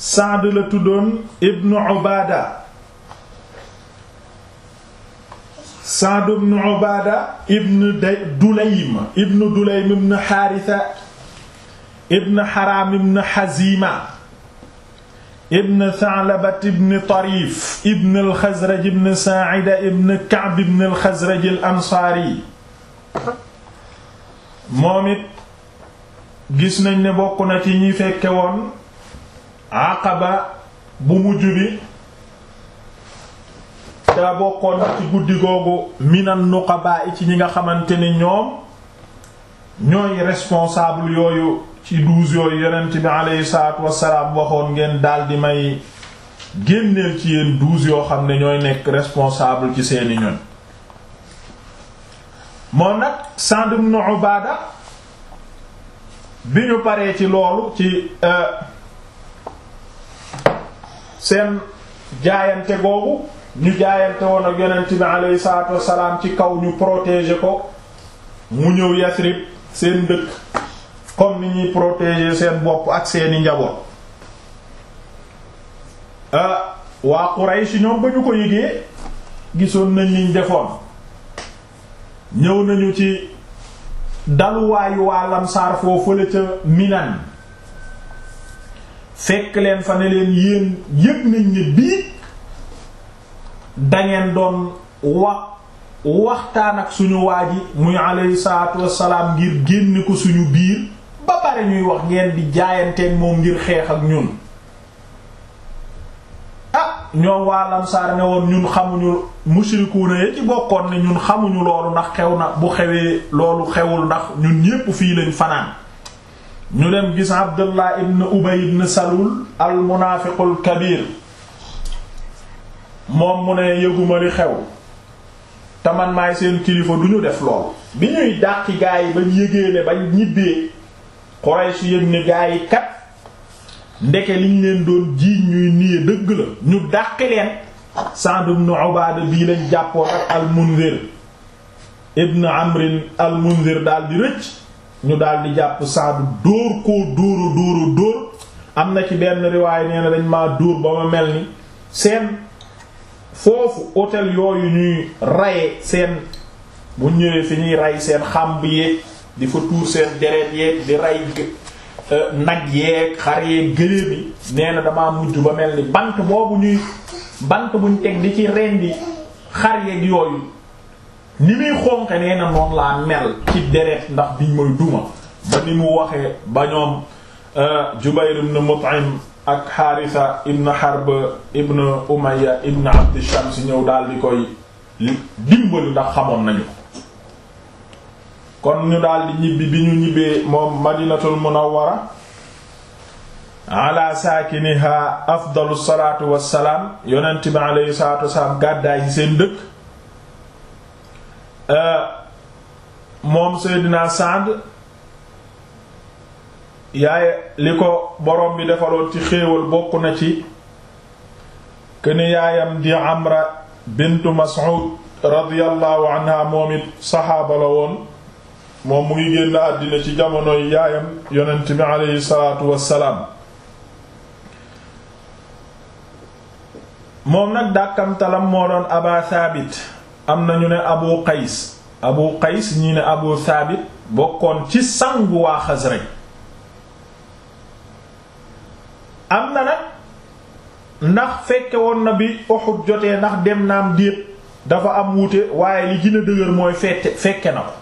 Saad la tuddoon ibnu Ubaada Saad ibnu Ubaada ibnu Dulaym ibnu Dulaym ibnu Haarisa ibnu Haraam ibnu Haziima ibnu Tha'laba ibnu Tariif ibnu al-Xasraj ibnu Saa'ida ibnu Ka'b ibnu al-Xasraj al-Ansaari moom it gis nañ ne bokk na ci ñi fekke woon Aqaba bu mujj bi te bokkoon na ci guddi googu minan nuqaba ci ñi nga xamante ni ñoom ñooy responsable yooyu ci douze yooyu yonent bi aleyhi salaatu wassalaam waxoon ngeen daldi may génneel ci yéen douze yoo xam ne ñooy nekk responsable ci seeni ñoñ moom nag Sa'd ibn Ubaada bi ñu paree ci loolu ci seen jaayante googu ñu jaayante woon ak yonent bi aleyhi salaatu wassalaam ci kaw ñu protéger ko mu ñëw Yasrib seen dëkk comme ni ñuy protéger seen bopp ak seeni njaboot waa Quraysh ñoom ba ñu ko yëgee gisoon nañ liñ defoon ñëw nañu ci daluwaayu waa Lamsaar foofu la ca Minan fekk leen fa ne leen yéen yëg nañ ne bii dangeen doon wax waxtaan ak suñu waa ji muy alayhi salaatu wassalaam ngir génne ko suñu biir ba pare ñuy wax ngeen di jaayanteeg moom ngir xeex ak ñun ah ñoom waa Lamsaar ne woon ñun xamuñu mushrikuuna yi ci bokkoon ne ñun xamuñu loolu ndax xew na bu xewee loolu xewul ndax ñun ñépp fii lañ fanaan ñu dem gis Abdullah ibn Ubay ibn Salul al munaafiqul kabir moom mu ne yëguma li xew te man maay seen kilifa du ñu def lool bi ñuy dàqi gaa yi bañ yëgee ne bañ ñibbee Quraysh yëg ne gaa yi kat ndeke liñ leen doon jiiñ ñuy niye dëgg la ñu dàqi leen Sa'd ibn Ubaada bii lañ jàppoon ak al-Munzir ibn Amr al-Munzir daal di rëcc ñu daal di jàpp Sa'd dóor koo dóora dóora dóor am na ci benn riwaay nee na dañ maa dóor ba ma mel ni seen foofu hôtel yooyu ñuy raye seen bu ñëwee fi ñuy ray seen xàmb yeeg di fa tuur seen deret yeeg di ray nag yeeg xar yeeg gëléem yi nee na damaa mujj ba mel ni bant boobu ñuy bant buñ teg di ci rendi xar yeeg yooyu ni muy xonqe nee na noonu laa mel ci deret ndax biñ mooy duma ba ni mu waxee ba ñoom Jubayr ibn Mut'im ak Haritha ibn Harb ibn Umayya ibn Abd Shams ñëw daal di koy dimbali ndax xamoon nañu kon ñu daal di ñibbi bi ñu ñibbee moom Madinatul Munawwara ala saakiniha afdalu salaatu wassalaam yonent bi alayhi salaatu wassalaam gàddaay ci seen dëkk moom Seydina Saad yaaye li ko borom bi defaloon ci xéewal bokk na ci këni yaayam di Amra bintu Mas'ud radiyallahu anha moom it saxaaba la woon moom mu ngi génn àddina ci jamonoy yaayam yonent bi aleyhi salaatu wassalaam moom nag dàkkamtalam moo doon Aba Thabit am na ñu ne Abu Qays Abu Qays ñii ne Abu Thabit bokkoon ci sangu waa Xasraj am na nag ndax fekke woon na bi Uhud jotee ndax dem naam déet dafa am wuute waaye li gën a dëgër mooy fette fekke na ko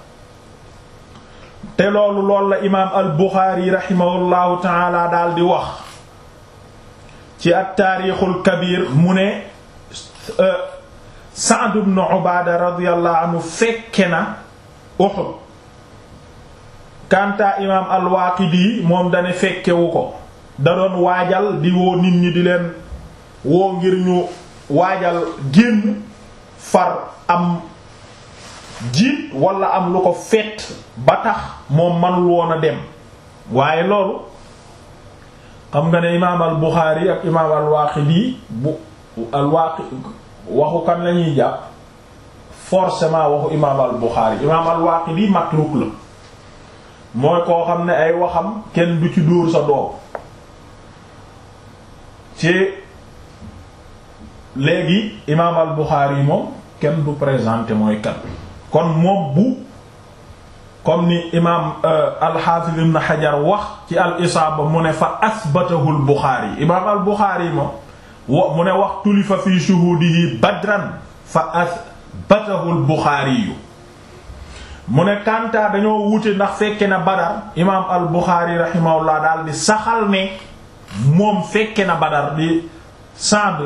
te loolu loolu la imaam al Buxaari rahimahullahu taala daal di wax ci at taarixul kabir mu ne Sa'd ibn Ubaada radiyallahu anhu fekke na Uhud kanta imaam al Waaqidi moom dane fekkewu ko da doon waajal di woo nit ñi di leen woo ngir ñu waajal génn far am jiit wala am lu ko fett ba tax moom manul woon a dem waaye loolu xam nga ne imaam al Buxaari ak imaam al Waaqidi bu al Waaqi waxu kan lañuy jàpp forcément waxu imaam al Buxaari imaam al Waaqidi matruk la mooy koo xam ne ay waxam kenn du ci dóor sa doom ci léegi imaam al Buxaari moom kenn du présenté mooy kat kon moom bu comme ni imaam al-Hafiz ibn Hajar wax ci al isaaba mu ne fa asbatahu al Buxaari imaam al Buxaari moom wa mu ne wax tulifa fi shuhudihi badran fa asbatahu al Buxaari mu ne Kantaa dañoo wute ndax fekke na Badar imaam al Buxaari rahimahullah daal di saxal ne moom fekke na Badar di Sa'd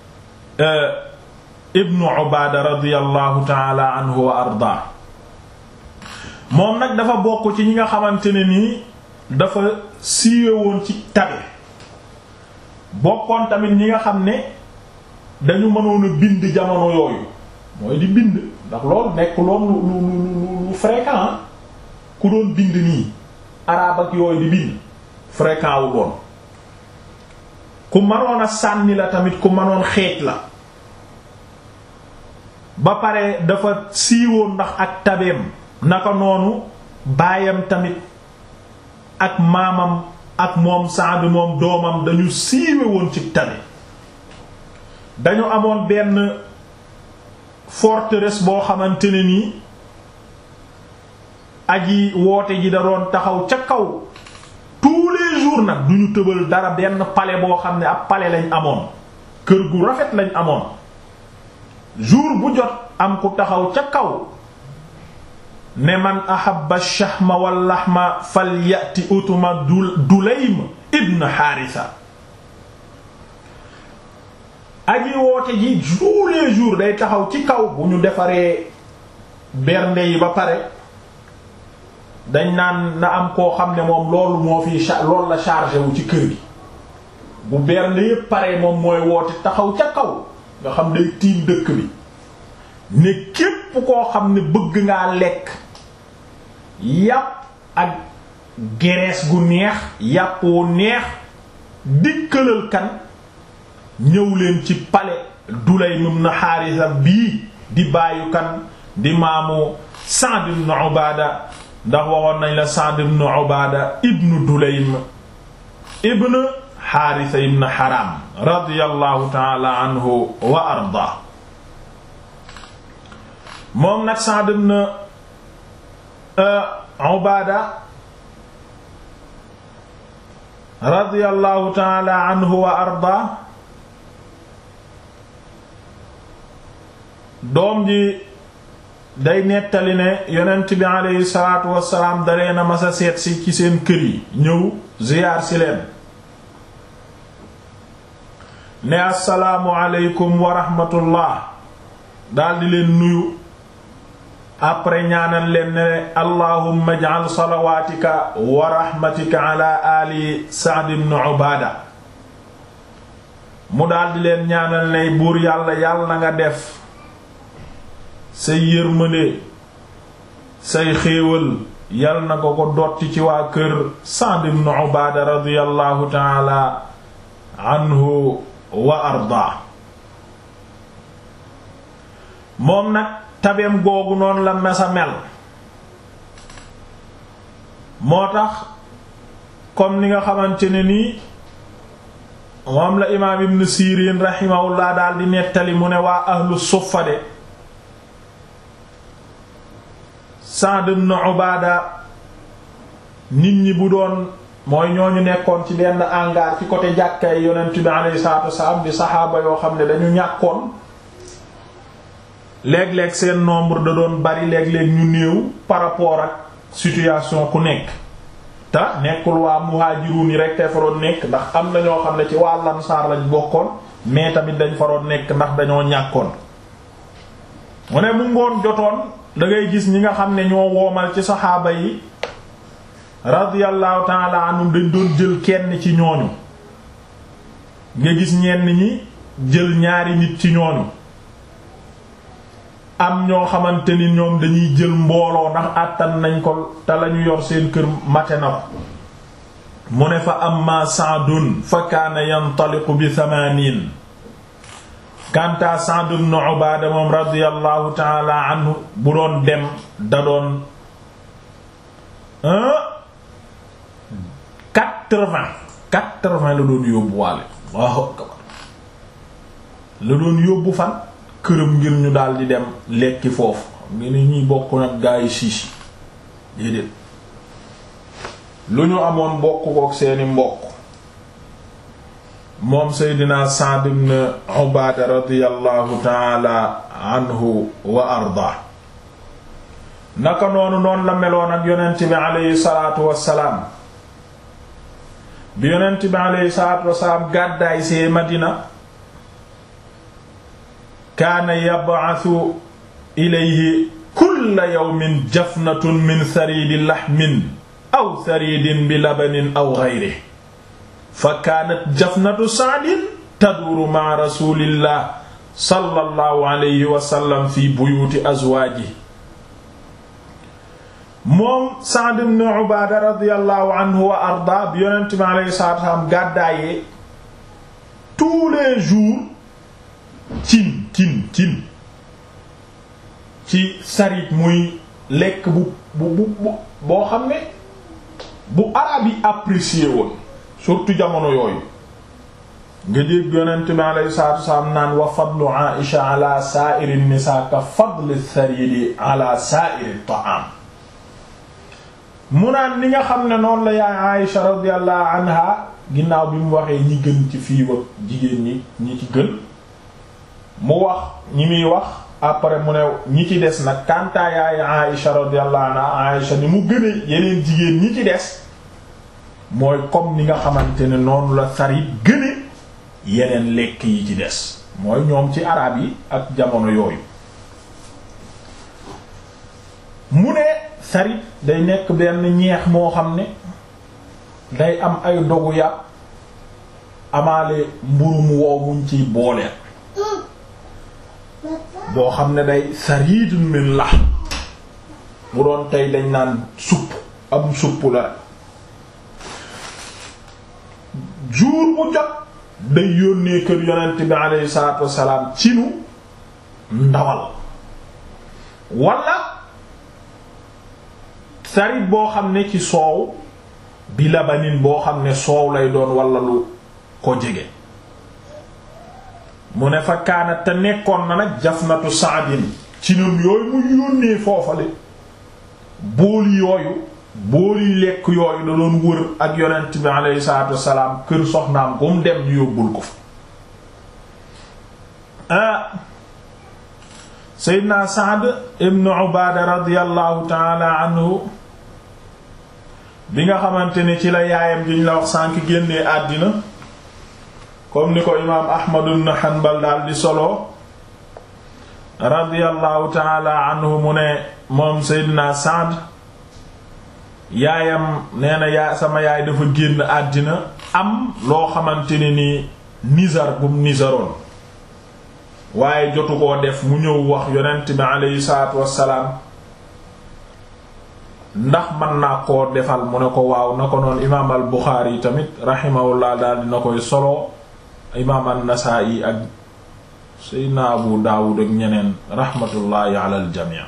ibnu Ubaada radiyallahu taala anhu wa ardaa moom nag dafa bokk ci ñi nga xamante ne nii dafa siiwe woon ci tabe bokkoon tamit ñi nga xam ne dañu mënoon a bind jamono yooyu mooy di bind ndax loolu nekk loolu lu lu lu lu fréquent ku doon bind nii arabe ak yooyu di bind fréquent wu doon ku mënoon a sànni la tamit ku mënoon xeej la ba pare dafa siiwoon ndax ak tabeem naka noonu baayam tamit ak maamam ak moom Saad moom doomam dañu siiwe woon ci tabe dañu amoon benn forteresse boo xamante ne nii aji woote ji da doon taxaw ca kaw tous les jours nag duñu tëbal dara benn palais boo xam ne ab palais lañ amoon kër gu rafet lañ amoon jour bu jot am ku taxaw ca kaw ne man ahabba shahma wal lahma falyati utuma dulaym ibn haarisa aji woote ji tous les jours day taxaw ci kaw bu ñu defaree bernde yi ba pare dañ naan na am koo xam ne moom loolu moo fi loolu la chargé wu ci kër gi bu bernde yépp pare moom mooy woote taxaw ca kaw nga xam day tiim dëkk bi ne képp koo xam ne bëgg ngaa lekk yàpp ak gerees gu neex yàpp wu neex dikkalal kan ñëw leen ci palais Dulaym ibn Haarisa bii di bàyyu kan di maamu Sa'd ibn Ubaada ndax waxoon nañ la Sa'd ibn Ubaada ibn Dulaym ibn Haarisa ibn Haram radiyallahu ta'ala anhu wa arda moom nag Sa'd ibn Ubaada radiyallahu ta'ala anhu wa arda doom ji day nettali ne yonent bi aleyhi salaatu wassalaam dalee na masa seet si ci seen kër yi ñëw ziyaar si leen ne assalaamu aleykum wa rahmatullah daldi leen nuyu après ñaanal leen ne allahumma ij'al salawaatika wa rahmatika ala ali Sa'd ibn Ubaada mu daldi leen ñaanal ne buur yàlla yàlla na nga def say yërmande say xéewal yal na ko ko dotti ci waa kër Sa'd ibn Ubaada radiyallahu ta'ala anhu wa arda moom nag tabeem googu noonu la mesa mel moo tax comme ni nga xamante ne nii moom la imaam ibn Sirin rahimahullah daal di nettali mu ne waa ahlu suffa de Sa'd ibn Ubaada nit ñi bu doon mooy ñooñu nekkoon ci benn hangar ci côté jàkkay yonent bi alayhi salaatu wasalaam di saxaaba yoo xam ne dañu ñàkkoon léeg-léeg seen nombre da doon bari léeg-léeg ñu néew par rapport ak situation ku nekk te nekkul waa muhaajiruun yi rek te fa doon nekk ndax am na ñoo xam ne ci waa Ansaar lañ bokkoon mais tamit dañ fa doon nekk ndax dañoo ñàkkoon mu ne mu ngoon jotoon da ngay gis ñi nga xam ne ñoo woomal ci saxaaba yi radiyallahu ta'ala anhum dañ doon jël kenn ci ñooñu nga gis ñenn ñi jël ñaari nit ci ñooñu am ñoo xamante ni ñoom dañuy jël mbooloo ndax àttan nañ ko te lañu yor seen kër mate na ko mu ne fa amma Sa'dun fa kaana yantaliqu bi thamanin kanta Sa'd ibn Ubaada moom radiyallahu ta'ala anhu bu doon dem da doon quatre-vingts quatre-vingts la doon yóbbu waale Allahu akbar la doon yóbbu fan këram ngir ñu daldi dem lekki foofu ngi ne ñuy bokk nag gaa yi siis déedéet lu ñu amoon bokk kook seeni mbokk moom seydina Sa'd ibn Ubaada radiyallahu taala anhu wa arda naka noonu noonu la meloon ak yonent bi aleyhi salaatu wassalaam bi yonent bi aleyhi salaatu wassalaam gàddaay see Madina kaana yab'athu ilayhi kulla yawmin jafnatun min sariidi laxmin aw sariidin bi labanin aw gayrihi fa kaanat jafnatu Sa'din taduuru ma'a rasuulillah sallallahu alayhi wa sallam fi buyuuti azwaajihi moom Sa'd ibn Ubaada radiyallahu anhu wa arda bi yonent bi alayhi salaatu wa salaam gàddaayee tous les jours cin cin cin ci sarit muy lekk bu bu bu boo xam ne bu araab yi apprécié woon surtout jamono yooyu nga dégg yonent bi alayhi salaatu wasalaam naan wa fadlu Aïsha ala sa'iri nisaa ka fadli saridi ala sa'iri ta'am mu naan li nga xam ne noonu la yaay Aïsha radiyallahu anha ginnaaw bi mu waxee ñi gën ci fii wa jigéen ñi ñi ci gën mu wax ñi muy wax après mu ne ñi ci des nag kantaa yaay Aïsha radiyallahu anha Aïsha ni mu gëne yeneen jigéen ñi ci des mooy comme ni nga xamante ne noonu la sarit gëne yeneen lekk yi ci des mooy ñoom ci araab yi ak jamono yooyu mu ne sarit day nekk benn ñeex moo xam ne day am ay dogu yàpp amaale mburu mu wow muñ ciy booleen boo xam ne day saridun min la bu doon tey dañ naan supp am supp la rek jour bu jot day yónnee kër yonent bi alayhi salaatu wassalaam ci nu ndawal wala sarit boo xam ne ci soow bi labanin boo xam ne soow lay doon wala lu ko jege mu ne fa kaanat te nekkoon na nag jafnatu saadin ci ñoom yooyu mu yónnee foofale booli yooyu booli lekk yooyu da doon wër ak yonent bi alayhi salaatu wassalaam kër soxnaam bu mu dem ñu yóbbul ko fa ah Seydina Saad ibn Ubaada radiyallahu taala anhu bi nga xamante ne ci la yaayam ji ñu la wax sànk génnee àddina comme ni ko imaam Ahmad ibn Hanbal daal di solo radiyallahu taala anhu mu ne moom Seydina Saad yaayam nee na yaa sama yaay dafa génn àddina am loo xamante ne ni nizar gum nizaroon waaye jotu koo def mu ñëw wax yonent bi aleyhi salaatu wassalaam ndax mën naa koo defal mu ne ko waaw na ko noonu imaam al Buxaari tamit rahimahullah daal dina koy solo imaam an-Nasaa'i ak Seydina Abu Daawud ak ñeneen rahmatullahi ala al jamii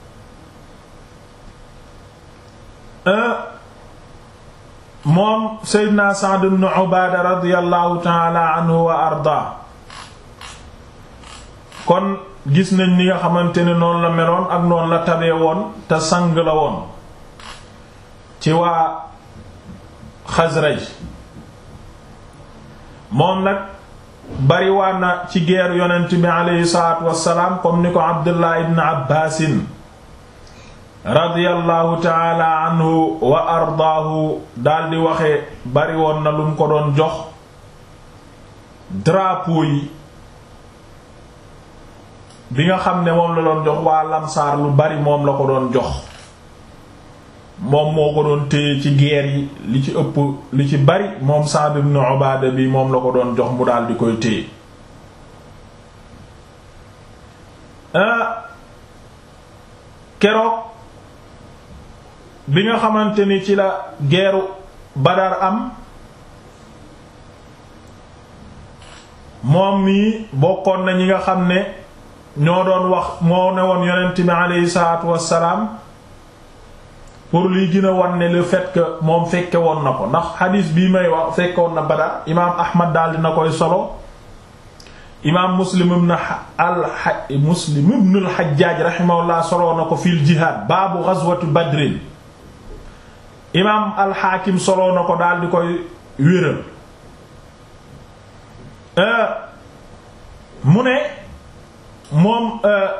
moom Seydina Sa'd ibn Ubaada radiyallahu ta'ala anhu wa arda kon gis nañ ni nga xamante ne noonu la meloon ak noonu la tabee woon te sang la woon ci waa Xasraj moom nag bariwaan na ci geeru yonent bi aleyhi salaatu wassalaam comme ni ko Abdullah ibn Abbaasin radiyallahu taala anhu wa ardaahu daldi waxe bari woon na lu mu ko doon jox drapeau yi bi nga xam ne moom la doon jox waa lamsaar lu bari moom la ko doon jox moom moo ko doon téye ci guerre yi li ci ëpp li ci bari moom Sa'd ibn Ubaada bi moom la ko doon jox mu daldi koy téye keroog bi nga xamante ni ci la geeru Badar am moom mii bokkoon na ñi nga xam ne ñoo doon wax moo ne woon yonent bi aleyhi salaatu wassalaam pour liy gën a wan ne le fait que moom fekke woon na ko ndax xadiis bii may wax fekke woon na Badar imaam Ahmad daal dina koy solo imaam muslim ibn al muslim ibn al hajjaaj rahimahullah soloo na ko fil jihaad baabu ghazwati badrin imaam al haakim soloo na ko daal di koy wéral mu ne moom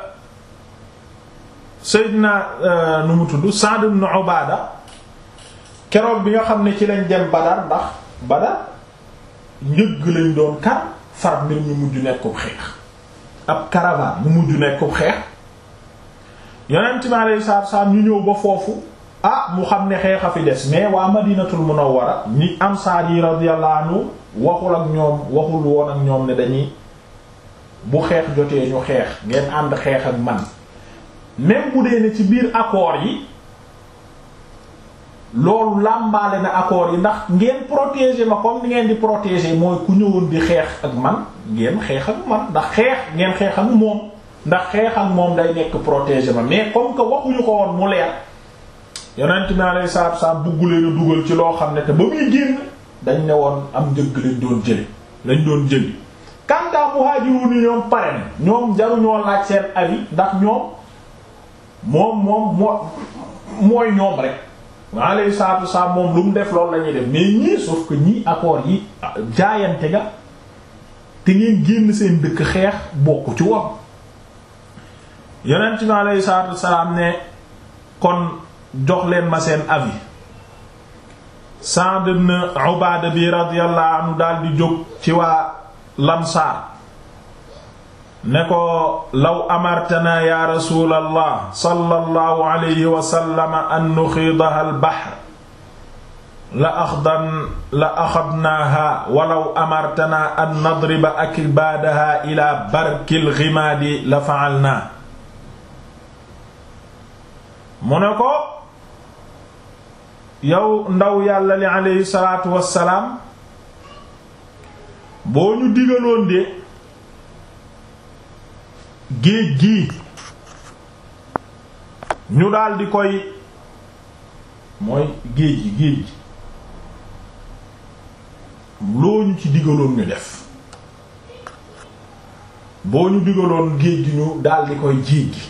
Seydina nu mu tudd Sa'd ibn Ubaada keroog bi nga xam ne ci lañ dem Badar ndax Badar njëgg lañ doon kar far mbir mi mujj nekkub xeex ab caravane mu mujj nekkub xeex yonent mi alayhi salaatu salaam ñu ñëw ba foofu ah mu xam ne xeex a fi des mais waa Madinatul Munawwara ñi ansaar yi radiyallahu anhu waxul ak ñoom waxul woon ak ñoom ne dañuy bu xeex jotee ñu xeex ngeen ànd xeex ak man même bu dee ne ci biir accords yi loolu làmbaale na accords yi ndax ngeen protéger ma comme ni ngeen di protéger mooy ku ñëwoon di xeex ak man ngeen xeex ak man ndax xeex ngeen xeex ak moom ndax xeex ak moom day nekk protéger ma mais comme que waxuñu ko woon mu leer yonent mi alayhi salaatu wasallam bugg leen a dugal ci loo xam ne te ba muy génn dañ ne woon am njëgg lañ doon jëli lañ doon jëli kanta muhaajiruun ni ñoom pare na ñoom jaruñoo laaj seen avis ndax ñoom moom moom moo mooy ñoom rek alayhi salaatu wasallam moom lu mu def loolu la ñuy def mais ñii sauf que ñii accords yi jaayante ga te ngeen génn seen dëkk xeex bokku ci woon yonent mi alayhi salaatu wasallam ne kon jox leen ma seen avis Sa'd ibn Ubaada bi radiyallahu anhu daal di jóg ci waa Lamsaar ne ko law amartana ya rasulallah sallallahu alayhi wa sallam an nuxiidaha al-bahr la axdan la axadnaaha walaw amartana an nadriba akbaadaha ila barkil ghimaadi la fa'alnaa mu ne ko yow ndaw yàlla li aleyhi salaatu wassalaam boo ñu digaloon de géej gi ñu daldi koy mooy géej gi géej gi loo ñu ci digaloon ñu def boo ñu digaloon géej gi ñu daldi koy jéeg gi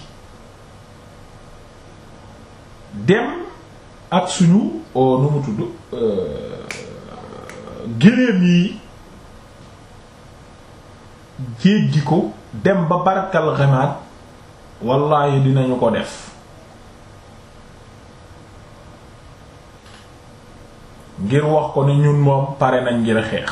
dem ak suñu nu mu tudd géléem yi jéggi ko dem ba barkal xemaat wallaahi dinañu ko def ngir wax ko ne ñun moom pare nañ ngir xeex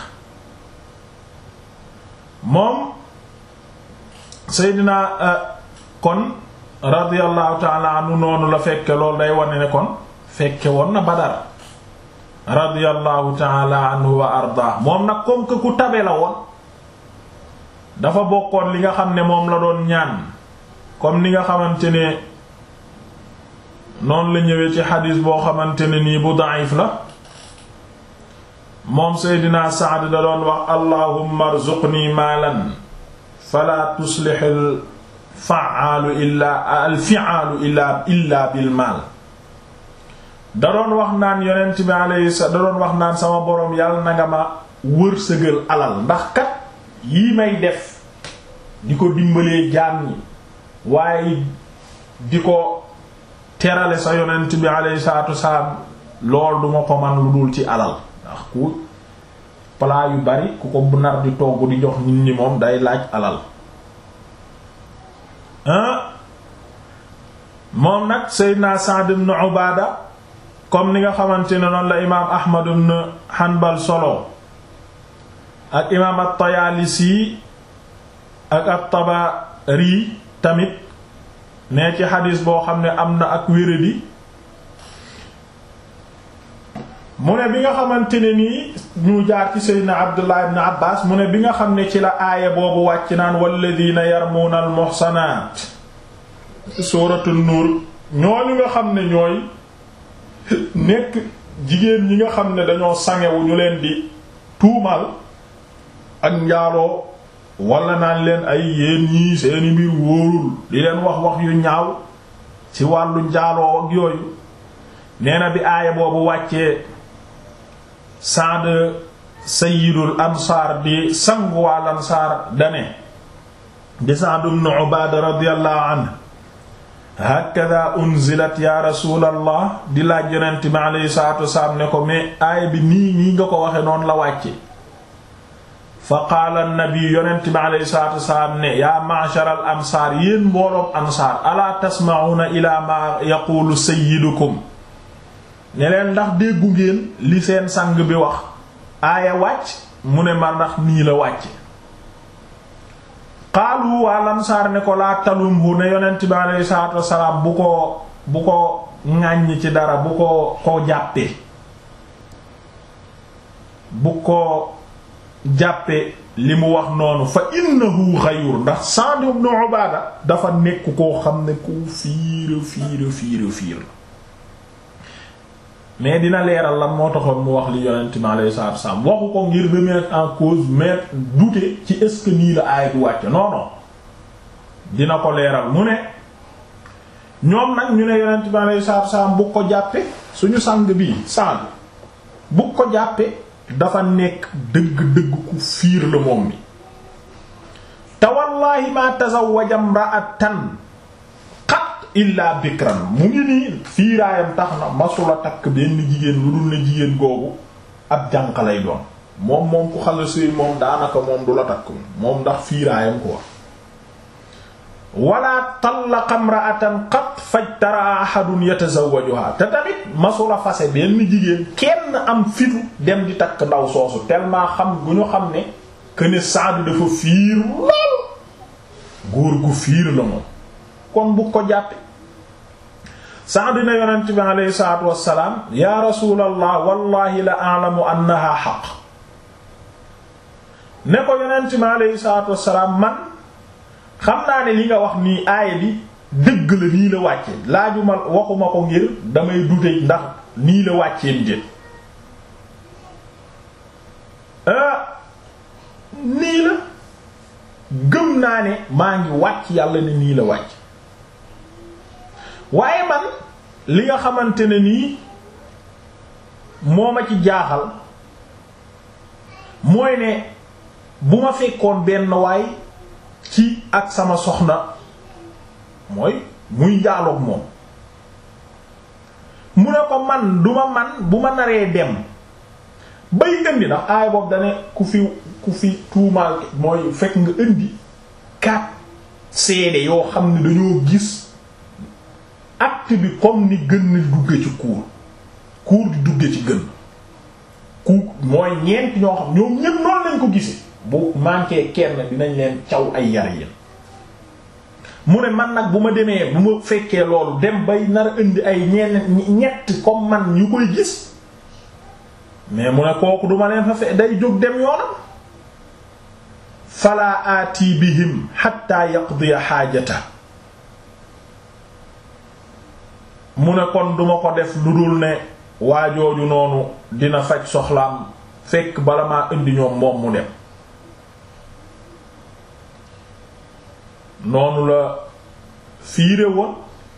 moom Seydina kon radiyallahu taala anhu noonu la fekke loolu day wane ne kon fekke woon na Badar radiyallahu taala anhu wa arda moom nag comme que ku tabe la woon dafa bokkoon li nga xam ne moom la doon ñaan comme ni nga xamante ne noonu la ñëwee ci xadiis boo xamante ne nii bu da'if la moom Seydina Saad da doon wax allahumma arzuqni maalan fala tuslihil fa'aalu illaa al fi'aalu illaa illaa bil maal da doon wax naan yonent bi alayhi da doon wax naan sama boroom yàlla na nga ma wërsëgal alal ndax kat yii may def di ko dimbalee jaam ñi waaye di ko terale sa yonent bi alayhi salaatu wasalaam lool duma ko man lu dul ci alal ndax ku plat yu bari ku ko bu nar di togg di jox nit ñi moom day laaj alal moom nag Seydina Sa'd ibn Ubaada comme ni nga xamante ne noonu la imaam Ahmad ibn Hanbal solo ak imaam at-Tayaalisi ak at-Tabari tamit ne ci xadis boo xam ne am na ak wéradi mu ne bi nga xamante ne nii ñu jaar ci Seydina Abdullah ibn Abbas mu ne bi nga xam ne ci la aaya boobu wàcc naan walladina yarmuuna al-muhsanaat suuratu nuur ñooñu nga xam ne ñooy nekk jigéen ñi nga xam ne dañoo sangewu ñu leen di tuumal ak njaaloo wala naan leen ay yéen ñii seeni mbir wóorul di leen wax wax yu ñaaw ci wàllu njaaloo ak yooyu nee na bi aaya boobu wàccee Saad sayyidul ansaar di sangu wal ansaar dane di Sa'd ibn Ubaada radiyallahu anhu hakada unzilat ya rasulallah di laaj yonent bi alayhi salaatu wasalaam ne ko mais aaya bi nii nii nga ko waxe noonu la wàcce fa qaala nabi yonent bi alayhi salaatu wasalaam ne yaa ma'shar al ansaar yéen mbooloom ansaar alaa tasma'una ila ma yaqulu sayyidukum ne leen ndax déggu ngeen li seen sang bi wax aaya wàcc mu ne ma ndax nii la wàcce xaalu waa lamsaar ne ko laa talumhu ne yonent bi alayhi salaatu wassalaam bu ko bu ko ŋàññ ci dara bu ko ko jàppee bu ko jàppee li mu wax noonu fa innahu xayur ndax Sa'd ibn Ubaada dafa nekk koo xam ne ku fiira fiira fiira fiir la mais dina leeral lan moo taxoon mu wax li yonent mi alayhi salaatu wasallam waxu ko ngir remettre en cause mais douter ci est-ce que nii la aaya bi wàcc non non dina ko leeral mu ne ñoom nag ñu ne yonent mi alayhi salaatu wasallam bu ko jàppe suñu sang bii sang bu ko jàppe dafa nekk dëgg-dëgg ku fiir la moom mi te wallaahi ma tazawwaja imra'atan illa bikran mu ngi nii fiiraayam tax na masula takk benn jigéen lu dul ne jigéen googu ab jànq lay doon moom moom ku xala sëy moom daanaka moom du la takk moom ndax fiiraayam ko wax wala tallaqa imra'atan qat fajtara ahadun yatazawwajuha te tamit masula fase benn jigéen kenn am fitu dem di takk ndaw soosu tellement xam gu ñu xam ne que ne Saad dafa fiir lool góor gu fiir la moom kon bu ko jàppe Saad na yonent bi aleyhi salaatu wassalaam yaa rasuulallah wallahi la a'lamu annaha xaq ne ko yonent bi aleyhi salaatu wassalaam man xam naa ne li nga wax nii aaya bi dëgg la nii la wàcce laajuma waxuma ko ngir damay dute ndax nii la wàcceem jën nii la gëm naa ne maa ngi wàcc yàlla ne nii la wàcc waaye man li nga xamante ne nii moo ma ci jaaxal mooy ne bu ma fekkoon benn waay ci ak sama soxna mooy muy njaaloog moom mu ne ko man duma man bu ma naree dem bay indi ndax aay boobu dane ku fi ku fi tuumaal mooy fekk nga indi kat seede yoo xam ne dañoo gis acte bi comme ni gën ni dugge ci kuur kuur di dugge ci gën ku mooy ñeent ñoo xam ñoom ñépp noonu lañ ko gisee bu manqué kenn dinañ leen caw ay yar yéen mu ne man nag bu ma demee bu ma fekkee loolu dem bay nar a indi ay ñenn ñett comme man ñu koy gis mais mu ne kooku duma leen fa fe day jóg dem yoonam fala aati bihim hatta yaqdiya xaajata mu ne kon duma ko def lu dul ne waajooju noonu dina faj soxlaam fekk bala maa indi ñoom moom mu dem noonu la fiire woon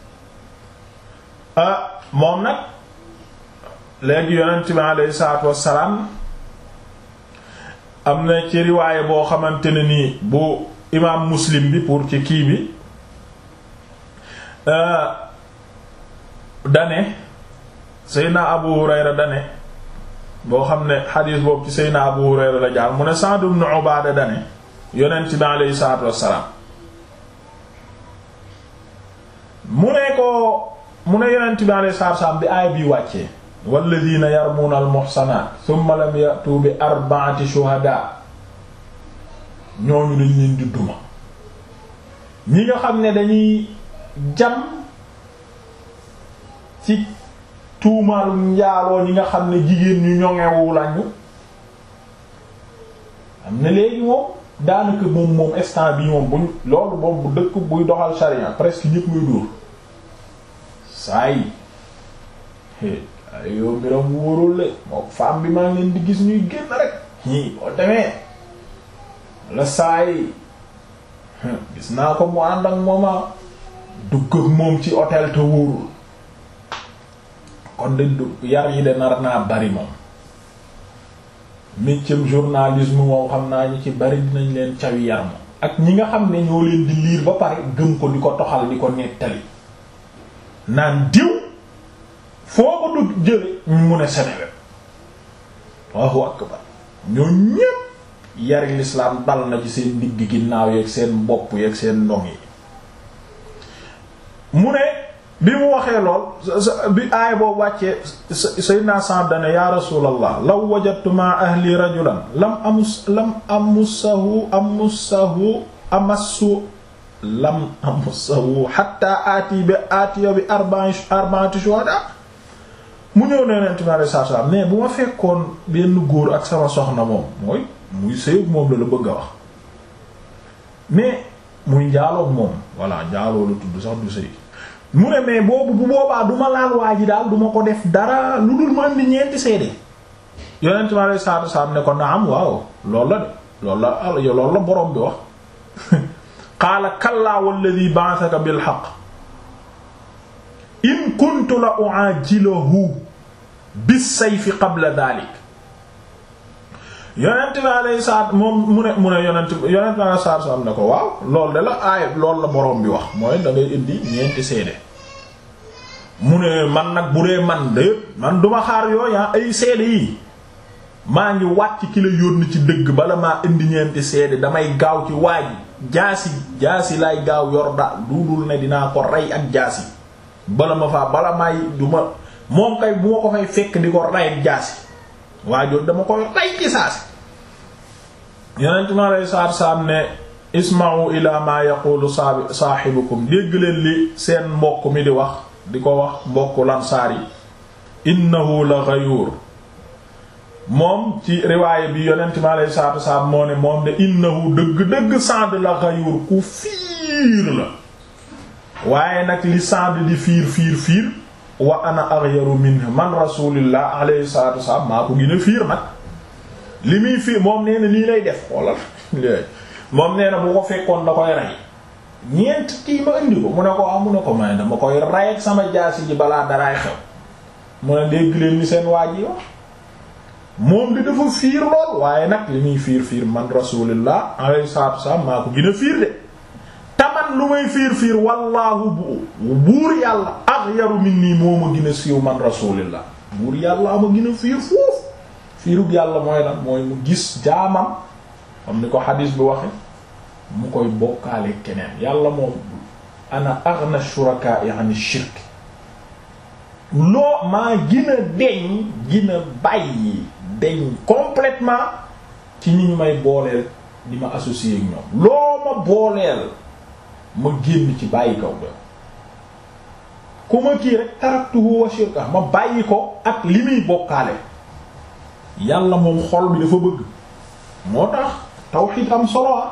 ah moom nag léegi yonent bi alayhi salaatu wassalaam am na ci riwaaye boo xamante ne nii bu imaam muslim bi pour ci kii bi dane Seydina Abu Hurayra dane boo xam ne xadiis boobu ci Seydina Abu Hurayra la jaar mu ne Sa'd ibn Ubaada dane yonent bi alayhi salaatu wassalaam mu ne ko mu ne yonent bi alayhi salaatu wassalaam bi aay bi wàccee walladina yarmuuna almuhsanaat thumma lam ya'tu bi arba'ati shuhadaa ñooñu dañ leen di duma ñi nga xam ne dañuy jam ci tuumaalum njaaloo ñi nga xam ne jigéen ñu ñoŋewu lañu am na léegi moom daanaka moom moom instant bi moom buñ loolu moom bu dëkk buy doxal sharia presque ñépp ngay dóor saa yi ay yow mbiram wóorul le moo femme bi maa ngi leen di gis ñuy génn rek ñii boo demee la saa yi gis naa ko mu ànd ak mooma dugg ak moom ci hôtel te wóorul kon de yar yi de nar naa bari moom métier journalisme moom xam naa ñu ci bari dinañ leen cawi yar moom ak ñi nga xam ne ñoo leen di liir ba pare gëm ko di ko toxal di ko nettali naan diw foo ko du jële mu ne Seneweb Allahu akbar ñoo ñépp yari lislaam dal na ci seen digg ginnaaw yeeg seen bopp yeeg seen ndong yi mu ne bi mu waxee lool bi aaya boobu wàccee sayyidina Sa'd dane ya rasulallah law wajadtu ma ahli rajulan lam amus lam amussahu amussahu amassu lam amussahu hatta aati bi aatiya bi arba'ati shuhada mu ñëw ne Yonent bi alayhi salaatu salaam mais bu ma fekkoon benn góor ak sama soxna moom mooy muy sëy moom la la bëgg a wax mais muy njaaloog moom voilà njaaloo la tudd sax du sëy mu ne mais boobu bu boobaa du ma laal waa ji daal du ma ko def dara lu dul ma andi ñeenti seede Yonent bi alayhi salaatu salaam ne ko naam waaw loolu la de loolu la loolu la borom bi wax qaala kallaa walladhi ba'athaka bil haqq in kuntu la u'ajiluhu bis sayfi qabla dhalik yonent bi alayhi salaat moom mu ne mu ne yonent yonent bi alayhi salaatu salaam ne ko waaw loolu de la aay loolu la borom bi wax mooy da ngay indi ñeenti seede mu ne man nag bu dee man de man duma xaar yooya ay seede yi maa ngi wàcc ki la yónni ci dëgg bala maa indi ñeenti seede damay gaaw ci waaj jaasi jaasi lay gaaw yor daal duudul ne dinaa ko rey ak jaasi bala ma faa bala may du ma moom kay bu ma ko fay fekk di ko rey ak jaasi waajoon dama koy rey ci saasi yonent mi alei salaatu salaam ne isma'u ila ma yaqulu saahibukum dégg leen li seen mbokk mi di wax di ko wax mbokk lansaar yi innahu la ghayur moom ci riwaaya bi yonent mi alei salaatu salaam moo ne moom de innahu dëgg-dëgg Sa'd la ghayur ku fiir la waaye nag li Sa'd di fiir fiir fiir wa ana aghyaru minhu man rasulillah alayhi salatu wassalam maa ko gën a fiir nag li muy fiir moom nee na nii lay def xoolal moom nee na bu ko fekkoon da koy rey ñeent kii ma indi ko mu ne ko amu ne ko may dama koy rey ak sama jaasi ji balaa daraay xew mu ne dégg leen li seen waa ji wax moom di dafa fiir lool waaye nag li muy fiir fiir man rasulillah alayhi salatu wassalam maa ko gën a fiir de taman lu may fiir fiir wallaahu bu buur yàlla aghyaru minni moo ma gën a siiw man rasulillah buur yàlla ma gën a fiir foofu fiirug yàlla mooy lan mooy mu gis jaamam xam ni ko xadiis bi waxe mu koy bokkaale keneen yàlla moom ana aghna shuraka'i 'an shirk loo maa gën a deñ gën a bàyyi deñ complètement ci ñi ñu may booleel di ma associer ak ñoom loo ma booleel ma génn ci bàyyi kaw ba ku ma kii rek taraktuhu wa shirka ma bàyyi ko ak li muy bokkaale yàlla moom xol bi dafa bëgg moo tax tawhid am solo ah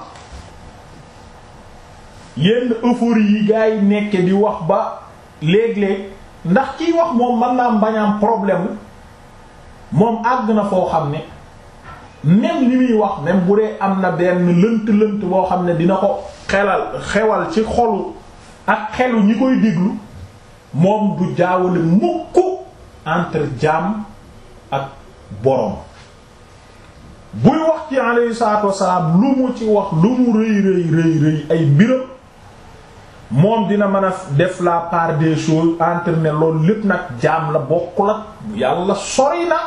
yenn euphorie yi gaa yi nekke di wax ba léeg-léeg ndax kiy wax moom mën naa bañaam problème moom àgg na foo xam ne même li muy wax même bu dee am na benn lënt-lënt boo xam ne dina ko xelal xewal ci xolu ak xelu ñi koy déglu moom du jaawale mukk entre jaam ak borom buy wax ci alayhi salaatu wassalaam lu mu ci wax lu mu rëy rëy rëy rëy ay mbiram moom dina mën a def la part des choses entre ne loolu lépp nag jaam la bokkul ak yàlla sori na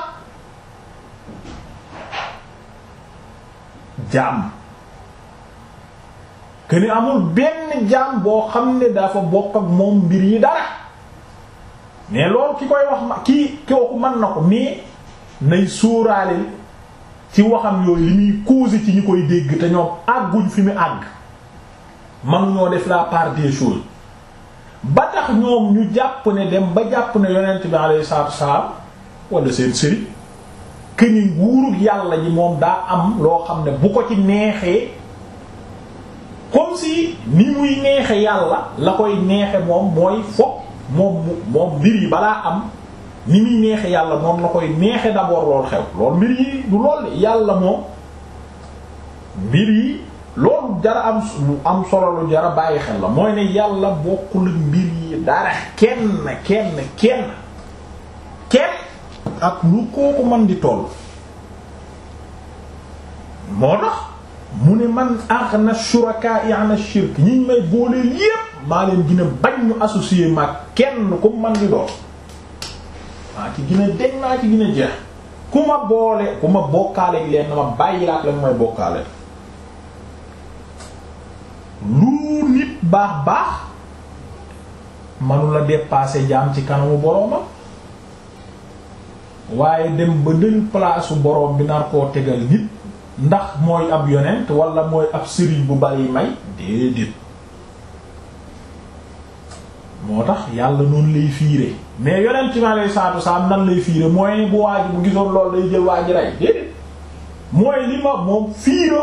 jaam que ni amul benn jaam boo xam ne dafa bokk ak moom mbir yi dara mais loolu ki koy wax ma kii kooku mën na ko mais nay sóoraale ci waxam yooyu li muy causer ci ñi koy dégg te ñoom àgguñ fi mu àgg man ñoo def la part des choses ba tax ñoom ñu jàpp ne dem ba jàpp ne yonent bi alayhi salaatu wassalaam wala seen sëriñ këni nguurug yàlla ji moom daa am loo xam ne bu ko ci neexee comme si ni muy neexe yàlla la koy neexe moom mooy fokk moom moom mbir yi balaa am ni muy neexe yàlla moom la koy neexe d'abord loolu xew loolu mbir yi du lool yàlla moom mbir yi loolu jara am am solo lu jara bàyyi xel la mooy ne yàlla bokkul mbir yi dara kenn kenn kenn kenn ak lu kooku mën di toll moo tax mu ne man aghna shuraka'i 'an shirk ñi may boole yépp maa leen gën a bañ ñu associé ma kenn ku man di doon maa ci gën a dégg naa ci gën a jeex ku ma boole ku ma bokkaale leen na ma bàyyi laat la may bokkaale lu nit baax baax manu la dépasser jaam ci kanamu boroomam waaye dem ba dël place boroom bi nar koo tegal nit ndax mooy ab yonent wala mooy ab sëriñ bu bari may déedéet moo tax yàlla noonu lay fiire mais yonent mi alei salatu salaam nan lay fiire mooy bu waaji bu gisoon loolu day jël waaji rey déedéet mooy li ma moom fiira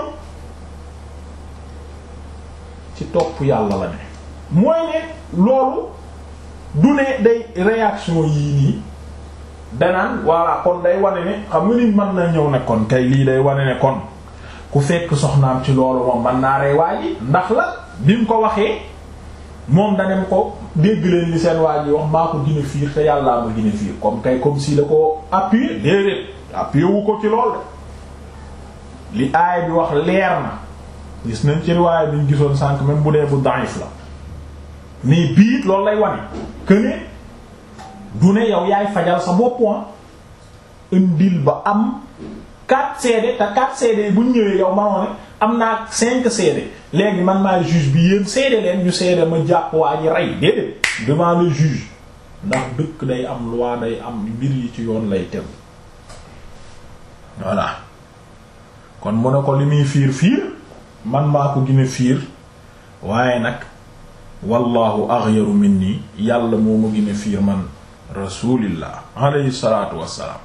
ci topp yàlla la ne mooy ne loolu du ne day réaction yii nii danaan voilà kon day wane ne xam nga ni mën na ñëw ne kon kay lii day wane ne kon ku fekk soxnaam ci loolu moom man naa rey waa ji ndax la bi mu ko waxee moom danem ko dégg leen li seen waa ji wax maa ko gën a fiir te yàllaa ma gën a fiir comme kay comme si la ko appuyer déedéet appuyer wu ko ci lool de li aay bi wax leer na gis nañ ci riwaaya bi ñu gisoon sànq même bu dee bu daif la mais biit loolu lay wane que ne du ne yow yaay fajal sa bopp indil ba am quatre CD te quatre CD bu ñëwee yow manoo ne am naa cinq CD léegi man maay juge bi yéen CD leen ñu CD ma jàpp waa ji rey déedéet devant le juge ndax dëkk day am loi day am mbir yi ci yoon lay tegu voilà kon mu ne ko li muy fiir fiir man maa ko gën a fiir waaye nag wallahu aghyaru minni yàlla moo ma gën a fiir man rasulillah alayhi salatu wassalaam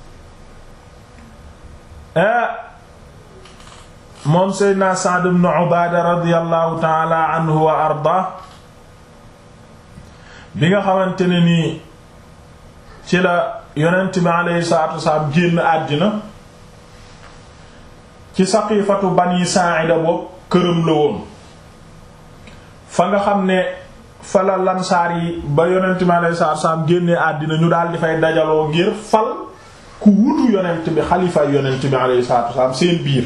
moom seydna Sa'd ibn Ubaada radiyallahu taala anhu wa arda bi nga xamante ne nii ci la yonent bi alayhi salatu wassalaam génn àddina ci saqifatu bani Saa'ida boobu këram la woon fa nga xam ne fa la lansaar yi ba yonent bi alayhi salaatu salaam génnee àddina ñu daal di fay dajaloo ngir fal ku wutu yonent bi xalifa yonent bi alayhi salaatu salaam seen biir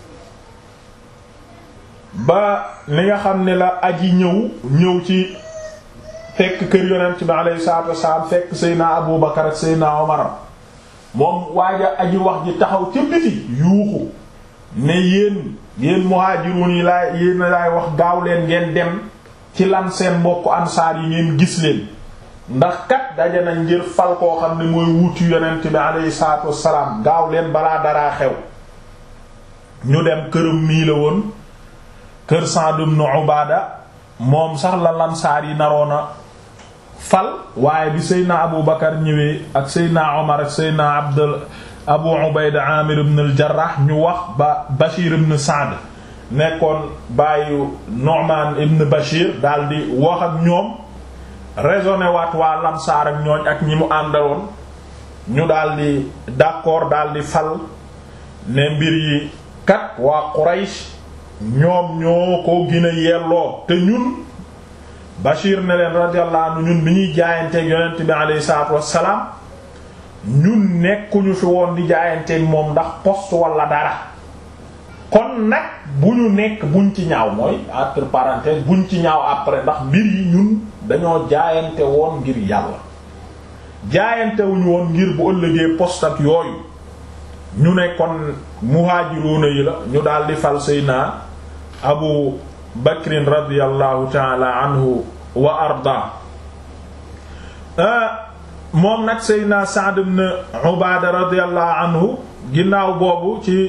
ba li nga xam ne la aji ñëw ñëw ci fekk kër yonent bi alayhi salaatu salaam fekk Seydina Abu Bakar ak Seydina Omar moom waaja aji wax ji taxaw ca biti yuuxu ne yéen yéen muhaajiruun yi laay yéen laay wax gaaw leen ngeen dem ci lan seen mbokk ansaar yi ngeen gis leen ndax kat daje nañ ngir fal koo xam ne mooy wuti yonent bi alayhi salaatu wassalaam gaaw leen balaa daraa xew ñu dem këram mii la woon kër Sa'd ibn Ubaada moom sax la lansaar yi naroona fal waaye bi Seydina Abu Bakar ñëwee ak Seydina Omar ak Seydina Abdul Abu Ubayda Amir ibn al-Jarrah ñu wax ba Bashir ibn Sa'd nekkoon bàyyu Nu'man ibn Bashir daldi wax ak ñoom raisonné waat waa Lamsaar ak ñooñ ak ñi mu àndaloon ñu daldi d'accord daldi fal ne mbir yi kat waa Quraysh ñoom ñoo ko gën a yelloo te ñun Bashir ne leen radiyallahu anhu ñun bi ñuy jaayanteeg yonent bi alayhi salaatu wassalaam ñun nekkuñu fi woon di jaayanteeg moom ndax poste wala dara kon nag bu ñu nekk buñ ci ñaaw mooy entre parenthèses buñ ci ñaaw après ndax mbir yi ñun dañoo jaayante woon ngir yàlla jaayante wuñu woon ngir bu ëllëgee poste ak yooyu ñu ne kon muhaajiruuna yi la ñu daal di fal sayna abu bakrin radiyallahu taala anhu wa arda moom nag sayna Sa'd ibn Ubaada radiyallahu anhu ginnaaw boobu ci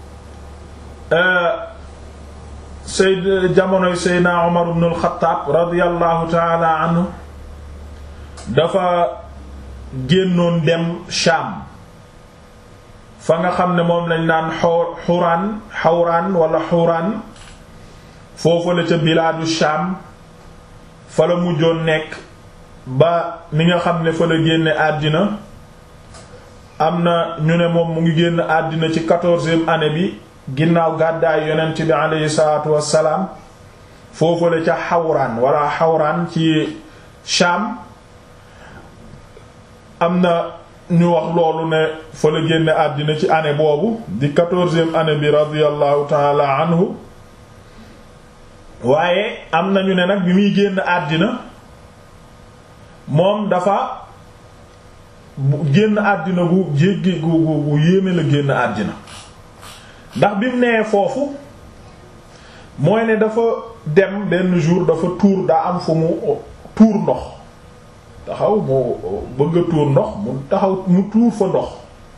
sayd jamonoy seydna Umar ibn al-Khattab radiyallahu taala anhu dafa génnoon dem Sham fa nga xam ne moom lañ naan xuraan xawraan wala xuraan foofu la ca bilaadu Sham fa la mujjoon nekk ba ni nga xam ne fa la génne àddina am na ñu ne moom mu ngi génn àddina ci quatorzième année bi ginnaaw gàddaay yonent bi aleyhi salaatu wassalaam foofu la ca xawraan wala xawraan ci Sham am na ñu wax loolu ne fa la génne àddina ci année boobu di quatorzième année bi radiyallahu taala anhu waaye am nañu ne nag bi muy génn àddina moom dafa génn àddina gu jéggi gu gu gu yéeme la génn àddina ndax bi mu nee foofu mooy ne dafa dem benn jour dafa tuur daa am fu mu tuur ndox taxaw mu bëgg a tuur ndox mu taxaw mu tuur fa ndox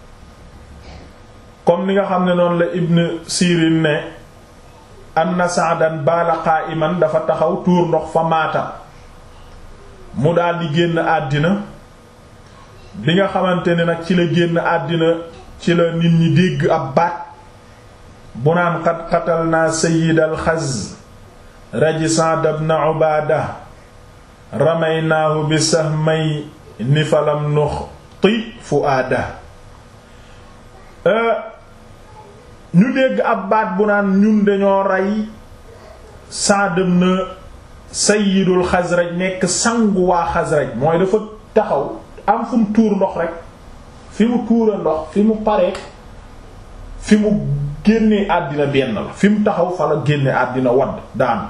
comme ni nga xam ne noonu la Ibn Sirin ne anna Sa'dan baala qa'iman dafa taxaw tuur ndox fa maata mu daal di génn àddina bi nga xamante ne nag ci la génn àddina ci la nit ñi dégg ab baat bu naan qad qatalna sayyid al-Khaz raji Sa'd ibn Ubaada ramaynaahu bi sahmay ni falam nuxti fuaada ñu dégg ab baat bu naan ñun dañoo rey Sa'd ibn sayyidul Xasraj nekk sangu waa Xasraj mooy dafa taxaw am fu mu tuur ndox rek fi mu tuura ndox fi mu paree fi mu génnee àddina benn la fi mu taxaw fa la génne àddina wadd daan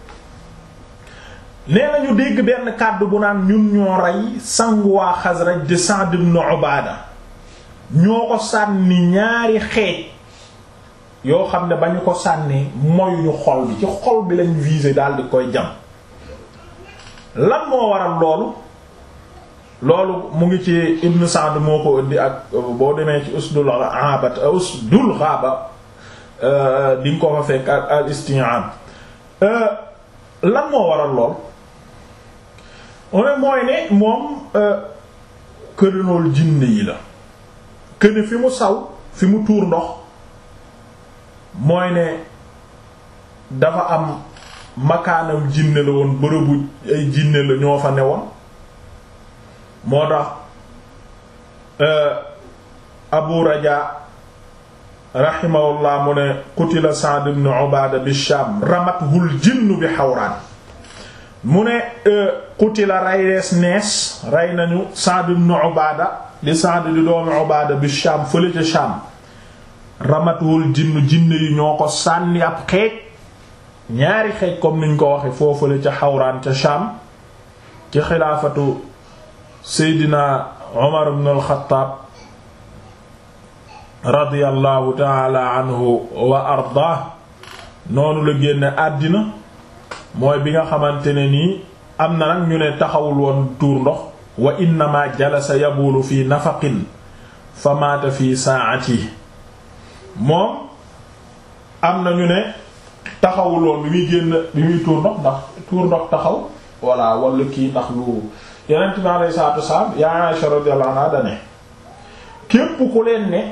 nee nañu dégg benn kàddu bu naan ñun ñoo rey sangu waa Xasraj di Sa'd ibn Ubaada ñoo ko sànni ñaari xeej yoo xam ne ba ñu ko sànnee moyuñu xol bi ci xol bi lañ visé daal di koy jam lan moo waral loolu loolu mu ngi ci Ibn Sa'd moo ko indi ak boo demee ci usdul ghaaba usdul ghaaba di nga ko fa fekk ak al isti'ab lan moo waral lool one mooy ne moom kërinool jinne yi la këne fi mu saw fi mu tuur ndox mooy ne dafa am makaanam jinne la woon bërëbu ay jinne la ñoo fa newoon moo tax Abu Raja rahimahullah mu ne qutila Sa'd ibn Ubaada bi Shaam ramathul jinnu bi Hawraan mu ne qutila rayrees nees rey nañu Sa'd ibn Ubaada di Sa'd di doomi Ubaada bi Shaam fële ca Shaam ramathul jinnu jinne yi ñoo ko sànni ab xeej ñaari xeej comme niñ ko waxe foofale ca Hawraan ca Shaam ci xilaafatu Seydina Umar ibn al-Khattab radiyallahu taala anhu wa ardaa noonu la génne àddina mooy bi nga xamante ne nii am na nag ñu ne taxawul woon tuur ndox wa innama jalasa yabulu fi nafaqin fa maata fi saati moom am na ñu ne taxawul woon bi muy génn bi muy tuur ndox ndax tuur ndox taxaw walla wala kii ndax lu yeneen mi alayhi salaatu wasalaam yaa Aisha radiyallahu anha dane képp ku leen ne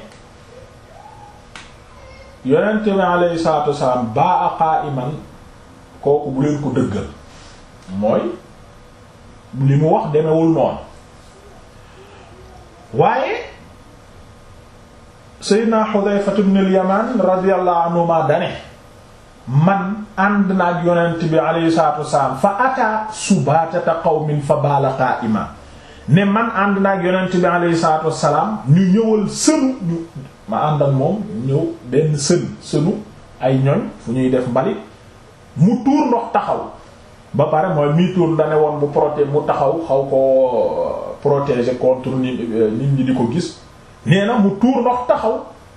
yonent bi alayhi salaatu wasalaam baa a qa'iman kooku bu leen ko dëggal mooy li mu wax demewul noonu waaye Seydina Xudayfa ibn al-Yaman radiyallahu anhuma dane man ànd naag yonent bi alayhi salaatu wasalaam fa ataa subaatata qawmin fa baala qaa'ima ne man ànd naag yonent bi alayhi salaatu wasalaam ñu ñëwal sënu ñu ma ànd ak moom ñëw benn sën sënu ay ñoñ fu ñuy def mbalit mu tuur ndox taxaw ba pare mooy mii tuur dane woon mu proté mu taxaw xaw ko protéger contre nit nit ñi di ko gis nee na mu tuur ndox taxaw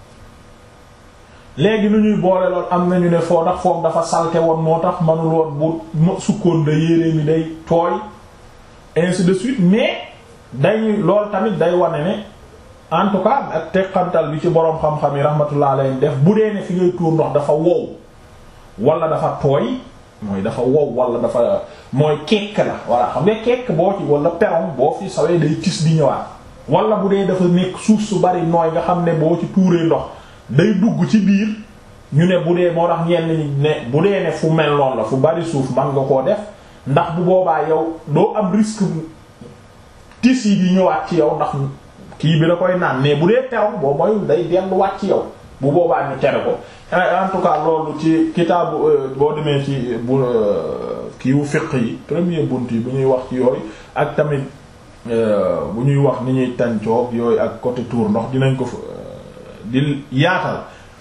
léegi nu ñuy boole lool am nañu ne foo ndax foofu dafa salte woon moo tax manul woon bu sukkoon da yére mi day tooy ainsi de suite mais dañuy lool tamit day wane ne en tout cas ak teqantal bi ci boroom xam-xam yi rahmatullah alayhi def bu dee ne fi ngay tuur ndox dafa wow wala dafa tooy mooy dafa wow wala dafa mooy kekk la voilà xam nga kekk boo ci wala peron boo fi sawee day tis di ñëwaat wala bu dee dafa nekk suuf su bari nooy nga xam ne boo ci tuuree ndox day dugg ci biir ñu ne bu dee moo tax ñenn ñi ne bu dee ne fu mel noonu la fu bari suuf man nga koo def ndax bu boobaa yow doo am risque tis yi di ñëwaat ci yow ndax kii bi da koy naan mais bu dee peron boo mooy day delluwaat ci yow bu boobaa ñu tere ko en tout cas loolu ci kitaabu boo demee ci bu kiiwu fiq yi premier bunt yi bu ñuy wax ci yooyu ak tamit bu ñuy wax ni ñuy tàncoog yooyu ak côté tour ndox dinañ ko fa di yaatal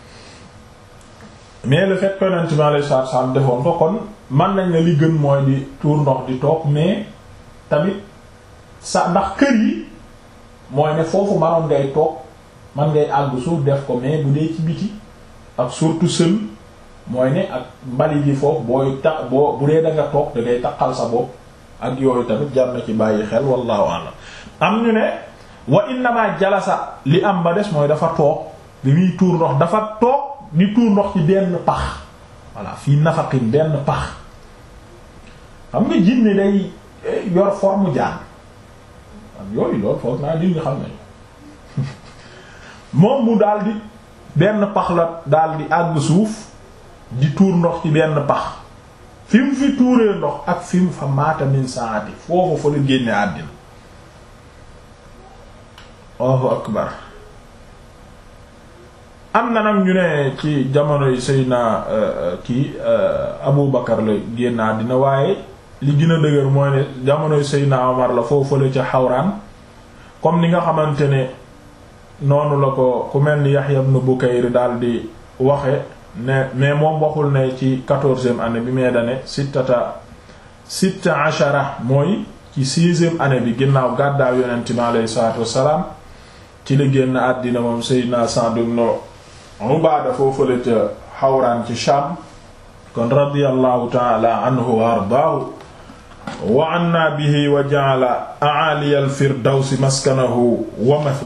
mais le fait que yonent bi alayhi salaatu salaam defoon ko kon man nañ ne li gën mooy di tuur ndox di toog mais tamit sa ndax kër yi mooy ne foofu manoon ngay toog man ngay àgg suuf def ko mais bu dee ci biti ak surtout sën mooy ne ak mbali ji foofu booy tax boo bu dee da nga toog da ngay taqal sa bopp ak yooyu tamit jar na ci bàyyi xel wallahu a'lam am ñu ne wa innama jalasa li am ba des mooy dafa toog bi muy tuur ndox dafa toog di tuur ndox ci benn pax voilà fii nafaqin benn pax xam nga jinne day yor forme jaan am yooyu loolu foog naa nit ñi xam nañu moom mu daal di benn pax la daal di àgg suuf di tuur ndox ci benn pax fi mu fi tuuree ndox ak fi mu fa maata min saati foofu fa la génne àddina Allahu akbar am na nag ñu ne ci jamonoy Seydina kii Abu Bakar la génn àddina waaye li gën a dëgër mooy ne jamonoy Seydina Omar la foofu la ca xawraan comme ni nga xamante ne noonu la ko ku mel ni Yahya ibn Bukayr daal di waxe ne mais moom waxul ne ci quatorzième année bi mais dane sittata sitta ashara mooy ci sixième année bi ginnaaw gàddaaw yonent bi alayhi salaatu wassalaam ci la génn àddina moom Seydina Sa'd ibn Ubaada foofu la ca xawraan ci Sham kon radiyallahu ta'ala anhu wa ardaahu wa anna bihi wa ja'ala a'ali al-firdawsi maskanahu wa